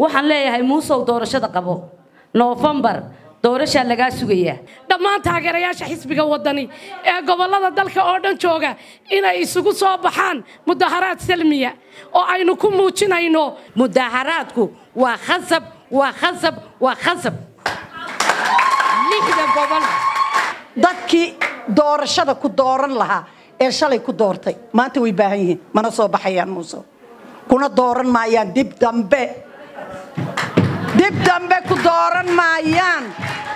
waxaan leeyahay muusow doorashada qabo noofembar doorashaa lagaa sugayaa dhammaan taageerayaasha xisbiga wadani ee gobollada dalka oo dhan jooga inay isugu soo baxaan mudaharaad salmiya oo aynu ku muujinayno mudaharaadku waa khasab waa khasab waa khasab lixda gobol dadkii doorashada ku dooran lahaa ee shalay ku doortay maanta way baahan yihiin mana soo baxayaan muuse kuna dooran maayaan dib dambe dib dambe ku dooran maayaan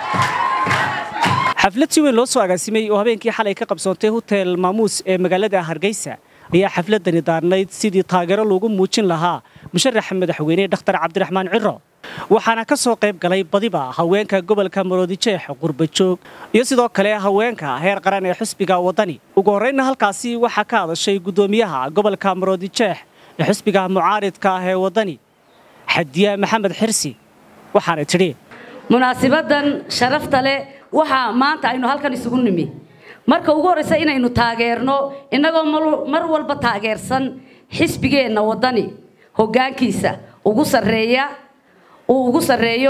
xaflad si weyn loo soo agaasimay oo habeenkii xalay ka qabsoontay hotel maamuus ee magaalada hargeysa ayaa xafladani daarnayd sidii taageero loogu muujin lahaa musharaxa madaxweyne dhakhtar cabdiraxmaan ciro waxaana ka soo qayb galay badiba haweenka gobolka maroodijeex qurbajoog iyo sidoo kale haweenka heer qaran ee xisbiga waddani ugu horraynna halkaasi waxaa ka hadashay guddoomiyaha gobolka maroodijeex ee xisbiga mucaaridka ah ee waddani xadiya maxamed xirsi waxaanay tidhi munaasibadan sharafta leh waxaa maanta aynu halkan isugu nimi marka ugu horraysa inaynu taageerno innagoo mar walba taageersan xisbigeenna waddani hoggaankiisa ugu sarreeya uu ugu sarreeyo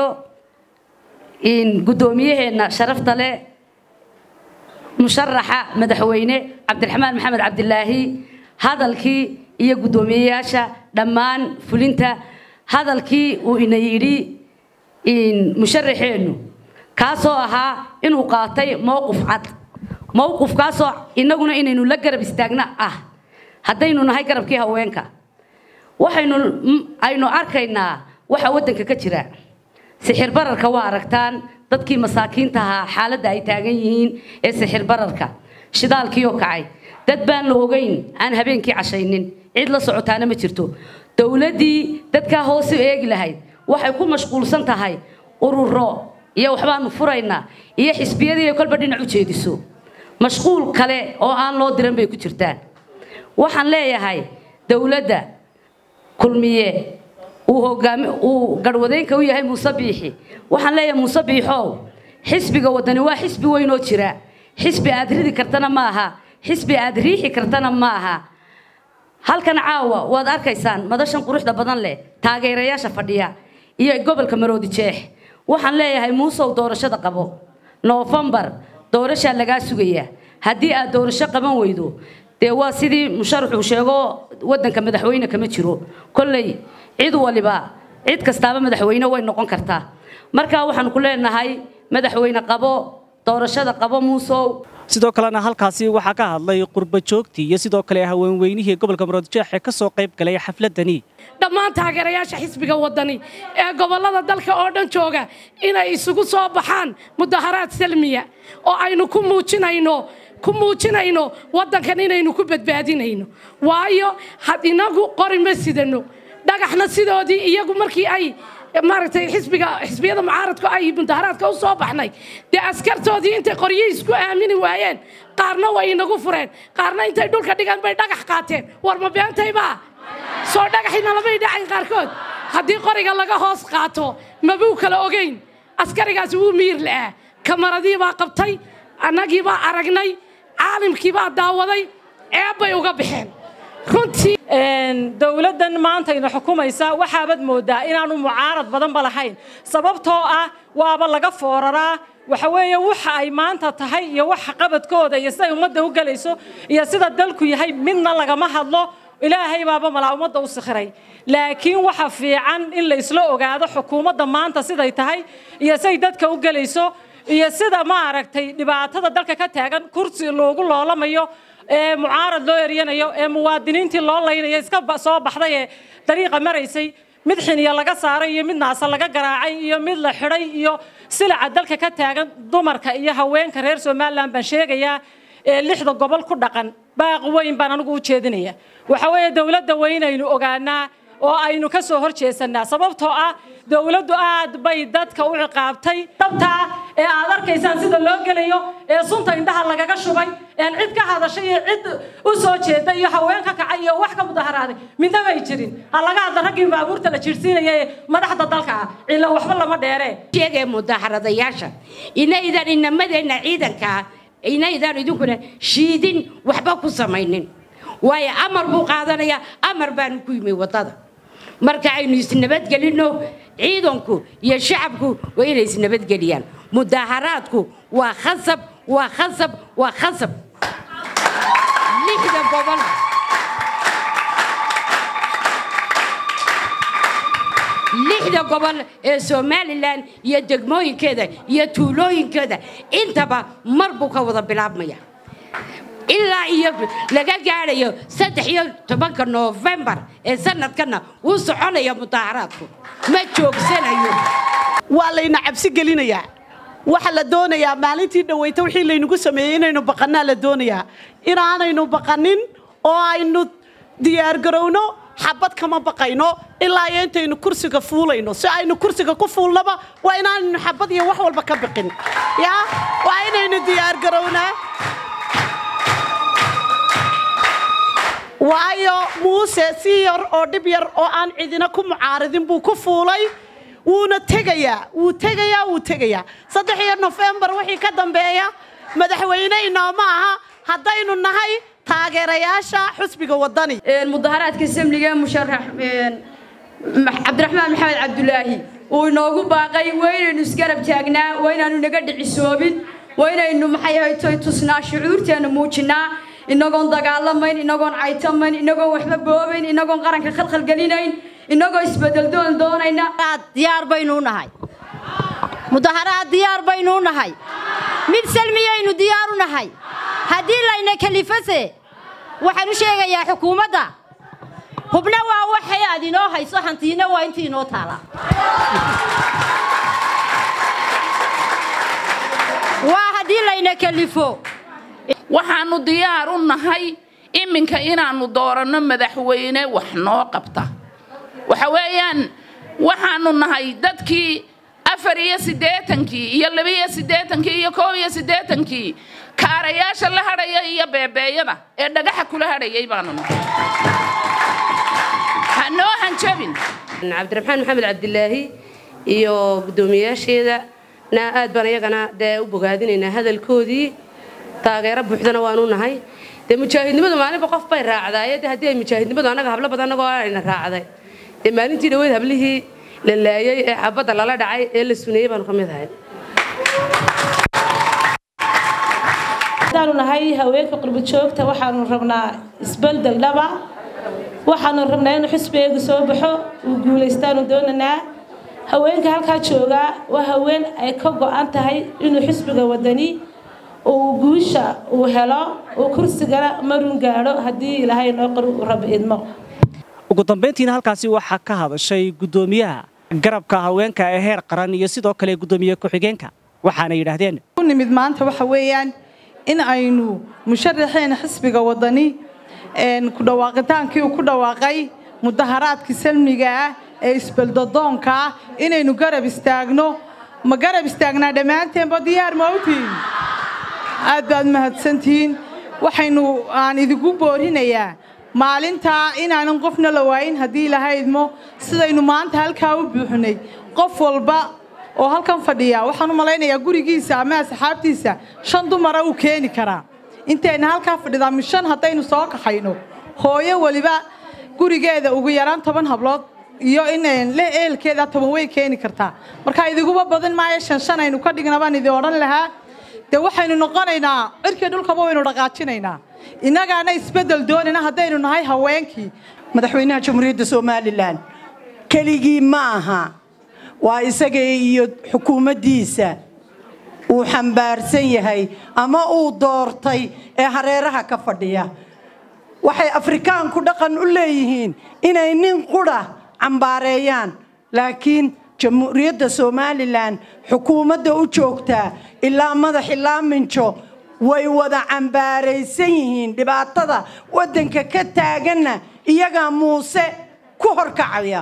guddoomiyaheenna sharafta leh musharaxa madaxweyne cabdiraxmaan maxamed cabdilaahi hadalkii iyo guddoomiyeyaasha dhammaan fulinta hadalkii uu ina yidhi musharaxeennu kaasoo ahaa inuu qaatay mowqif cad mowqifkaasoo innaguna inaynu la garab istaagna ah haddaynu nahay garabkii haweenka waxaynu aynu arkaynaa waxa waddanka ka jira sixir bararka waa aragtaan dadkii masaakiinta ahaa xaaladda ay taagan yihiin ee sixir bararka shidaalkiioo kacay dad baan la ogeyn aan habeenkii cashaynin cid la socotaana ma jirto dowladdii dadkaa hoose eegi lahayd waxay ku mashquulsan tahay ururo iyo waxbaanu furaynaa iyo xisbiyadii kolba dhinac u jeediso mashquul kale oo aan loo diran bay ku jirtaan waxaan leeyahay dowladda kulmiye uu hogaami uu garhwadeynka u yahay muuse biixi waxaan leeyahay muuse biixow xisbiga waddani waa xisbi weyn oo jira xisbi aad ridi kartana ma aha xisbi aad riixi kartana ma aha halkan caawa waad arkaysaan madashan quruxda badan leh taageerayaasha fadhiya iyo gobolka maroodi jeex waxaan leeyahay muusow doorashada qabo noofembar doorashaa lagaa sugayaa haddii aad doorasho qaban weydo dee waa sidii musharaxuu sheego waddanka madaxweyne kama jiro kolley cid waliba cid kastaaba madaxweyne way noqon kartaa markaa waxaan ku leenahay madaxweyne qabo doorashada qabo muusow sidoo kalena halkaasi waxaa ka hadlay qurbajoogtii iyo sidoo kale haweenweynihii gobolka maroodijeex ee ka soo qayb galay xafladani dhammaan taageerayaasha xisbiga wadani ee gobollada dalka oo dhan jooga inay isugu soo baxaan mudaharaad salmiya oo aynu ku muujinayno ku muujinayno waddankan inaynu ku badbaadinayno waayo had inagu qori ma sidano dhagaxna sidoodii iyagu markii ay maaragtay xisbiga xisbiyada mucaaradku ay mudaharaadka u soo baxnay dee askartoodii intay qoryo isku aamini waayeen qaarna way inagu fureen qaarna intay dhulka dhigaan bay dhagax qaateen war ma beentaybaa soo dhagaxina lamay dhacayn qaarkood haddii qoriga laga hoos qaato mabuu kala ogeyn askarigaasi wuu miyir la'aa kamaradii baa qabtay annagii baa aragnay caalimkii baa daawaday ceeb bay uga baxeen runtii dowladdan maanta ina xukumaysa waxaabaad moodaa inaanu mucaarad badanba lahayn sababtoo ah waaba laga fooraraa waxa weeye waxa ay maanta tahay iyo waxa qabadkooda iyo siday ummadda u gelayso iyo sida dalku yahay midna lagama hadlo ilaahay baaba malaa ummadda u sikhiray laakiin waxa fiican in la isla ogaado xukuumadda maanta siday tahay iyo siday dadka u gelayso iyo sida maaragtay dhibaatada dalka ka taagan kursi loogu loolamayo ee mucaarad loo eryanayo ee muwaadiniintii loo laynayo iska soo baxday ee dariiqa maraysay mid xiniya laga saaray iyo mid naasa laga garaacay iyo mid la xidhay iyo silaca dalka ka taagan dumarka iyo haweenka reer somalilan baan sheegayaa ee lixda gobol ku dhaqan baaq weyn baan anigu u jeedinaya waxa weeye dowladda weynaynu ogaanaa oo aynu ka soo hor jeesannaa sababtoo ah dowladdu aad bay dadka u ciqaabtay dabtaa ee aad arkaysaan sida loo gelayo ee sunta indhaha lagaga shubay een cid ka hadashay iyo cid u soo jeeda iyo haween ka kacay iyo wax ka mudaharaaday midna may jirin ha laga hadla raggii baabuurta la jiirsiinaya ee madaxda dalka ah cilla waxba lama dheeree sheegaya mudaharadayaasha inaydan inamadeenna ciidankaa inaydan idinkuna shiidin waxba ku samaynin waayo amar buu qaadanayaa amar baanu ku yimi waddada marka aynu isnabadgelinno ciidanku iyo shacabku waa inay isnabadgeliyaan mudaharaadku waa khasab waa khasab waa khasab lixda gobol lixda gobol ee somalilan iyo degmooyinkeeda iyo tuulooyinkeeda intaba mar buu ka wada bilaabmaya ilaa iyo laga gaadhayo saddex iyo tobanka noofembar ee sanadkana wuu soconaya mudaharaadku ma joogsanayo waa layna cabsi gelinayaa waxa la doonayaa maalintii dhaweyta wixii laynagu sameeyey inaynu baqannaa la doonayaa inaanaynu baqanin oo aynu diyaargarowno xabad kama baqayno ilaa iyo intaynu kursiga fuulayno si aynu kursiga ku fuulnaba waa inaanaynu xabad iyo wax walba ka biqin ya waa inaynu diyaargarownaa waayo muuse si yar oo dhib yar oo aan cidina ku mucaaridin buu ku fuulay wuuna tegayaa wuu tegayaa wuu tegayaa saddex iyo nofembar wixii ka dambeeya madaxweyne inooma aha haddaynu nahay taageerayaasha xusbiga wadani mudaharaadka samliga musharax cabdiraxmaan maxamed cabdulaahi uu inoogu baaqay waa inaynu isgarab taagnaa waa inaanu naga dhicisoobin waa inaynu maxay ahaytoy tusnaa shucuurteena muujinnaa inagoon dagaalamayn inagoon caytamayn inagoon waxba boobayn inagoon qaranka khalkhalgelinayn inagoo isbedel doon doonayna diyaar baynu u nahay mudaharaad diyaar baynu u nahay mid salmiyaynu diyaar u nahay haddii layna kalifase waxaan u sheegayaa xukuumadda hubna waa waxay aad inoo hayso hantiina waa intii inoo taala waa haddii layna kalifo waxaannu diyaar u nahay iminka inaannu dooranno madaxweyne wax noo qabta waxa weeyaan waxaannu nahay dadkii afar iyo siddeetankii iyo labiiyo siddeetankii iyo koob iyo siddeetankii kaarayaasha la hadhaya iyo beebeeyada ee dhagaxa kula hadhayay baanu nahay ha noo hanjabin cabdiraxmaan maxamed cabdilaahi iyo guddoomiyaasheeda na aad baan iyagana dee u bogaadinaynaa hadalkoodii taageero buuxdana waanu nahay dee mujaahidnimadu maalinba qof bay raacdaaye de haddii ay mujaahidnimadu annaga hablo badan annagoo ayna raacday dee maalintii dhaweyd hablihii la laayay ee xabadda lala dhacay ee la suneeyey baanu ka mid ahay haddaanu nahay haweenka qurbo joogta waxaanu rabnaa isbeldel dhaba waxaanu rabnaa inuu xisbigeegu soo baxo uu guulaystaanu doonanaa haweenka halkaa joogaa waa haween ay ka go-an tahay inuu xisbiga wadani uu guusha uu helo uu kursigana marun gaadho haddii ilaahay noo qor uu raba idmo ugu dambayntiina halkaasi waxaa ka hadashay guddoomiyaha garabka haweenka ee heer qaran iyo sidoo kale guddoomiye ku-xigeenka waxaana yidhaahdeen u nimid maanta waxa weeyaan in aynu musharaxeena xisbiga wadani ku dhawaaqitaankii uu ku dhawaaqay mudaharaadkii salmiga ah ee isbeldodoonka ah inaynu garab istaagno ma garab istaagnaa dhammaanteenba diyaar mawtiin aad baad mahadsantihiin waxaynu aan idigu boorinayaa maalintaa inaanan qofna la waayin haddii ilaahay idmo sidaynu maanta halkaa u buuxinay qof walba oo halkan fadhiya waxaan u malaynayaa gurigiisa ama asxaabtiisa shan dumara uu keeni karaa intayna halkaa fadhidaa mi shan haddaynu soo kaxayno hooyo weliba gurigeeda ugu yaraan toban hablood iyo in le eelkeeda toban way keeni kartaa marka idiguba badan maayo shan shan aynu ka dhigna baan idin odhan lahaa dee waxaynu noqonaynaa cirkii dhulkaba waynu dhaqaajinaynaa innagaana isbeddel doonayna haddaynu nahay haweenkii madaxweynaha jamhuuriyadda somalilan keligii ma aha waa isaga iyo xukuumaddiisa uu xambaarsan yahay ama uu doortay ee hareeraha ka fadhiya waxay afrikaanku dhaqan u leeyihiin inay nin qudha cambaareeyaan laakiin jamhuuriyadda somalilan xukuumadda u joogtaa ilaa madax ilaa minjo way wada cambaaraysan yihiin dhibaatada waddanka ka taaganna iyagaa muuse ku horkacaya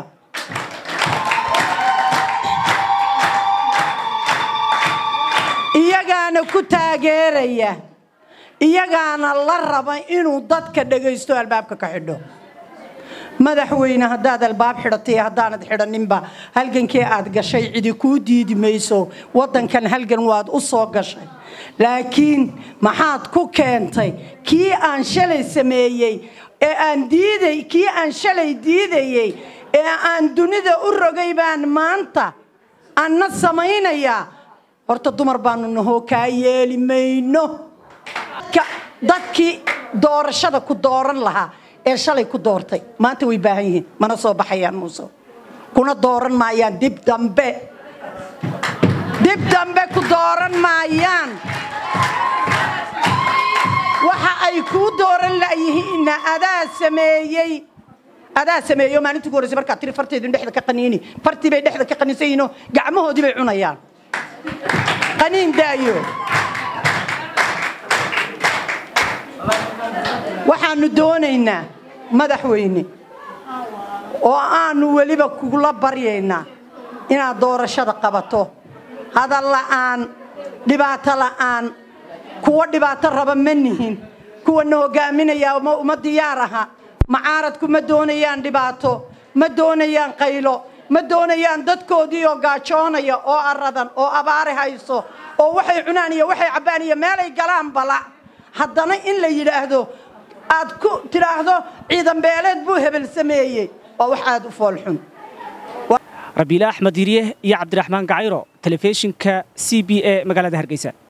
iyagaana ku taageeraya iyagaana la raba inuu dadka dhagaysto albaabka ka xidho madaxweyne haddaad albaab xidhatay haddaanad xidhaninba halgankii aad gashay cidi kuu diidi mayso waddankan halgan waad u soo gashay laakiin maxaad ku keentay kii aan shalay sameeyey ee aan diiday kii aan shalay diidayey ee aan dunida u rogay baan maanta anna samaynayaa horta dumar baanu nahoo kaa yeeli mayno dadkii doorashada ku dooran lahaa ee shalay ku doortay maanta way baahan yihiin mana soo baxayaan muuse kuna dooran maayaan dib dambe dib dambe ku dooran maayaan waxa ay kuu dooran layihiinna adaa sameeyey adaa sameeyo maalintii ugu horreysay markaad tiri farteedin dhexda ka qaniini fartii bay dhexda ka qaniinsan yihiinoo gacmahoodii bay cunayaan qaniin daayo waxaanu doonaynaa madaxweyne oo aanu weliba kugula baryaynaa inaad doorashada qabato hadal la'aan dhibaato la'aan kuwa dhibaato raba ma nihin kuwana hogaaminayaa uma diyaar aha macaaradku ma doonayaan dhibaato ma doonayaan qaylo ma doonayaan dadkoodii oo gaajoonaya oo aradan oo abaari hayso oo waxay cunaan iyo waxay cabbaan iyo meelay galaan bala haddana in la yidhaahdo aad ku tidhaahdo ciidan beeleed buu hebel sameeyey waa wax aad u foolxun rabiile axmed yirye iyo cabdiraxmaan gacayro telefishinka c b e magaalada hargeysa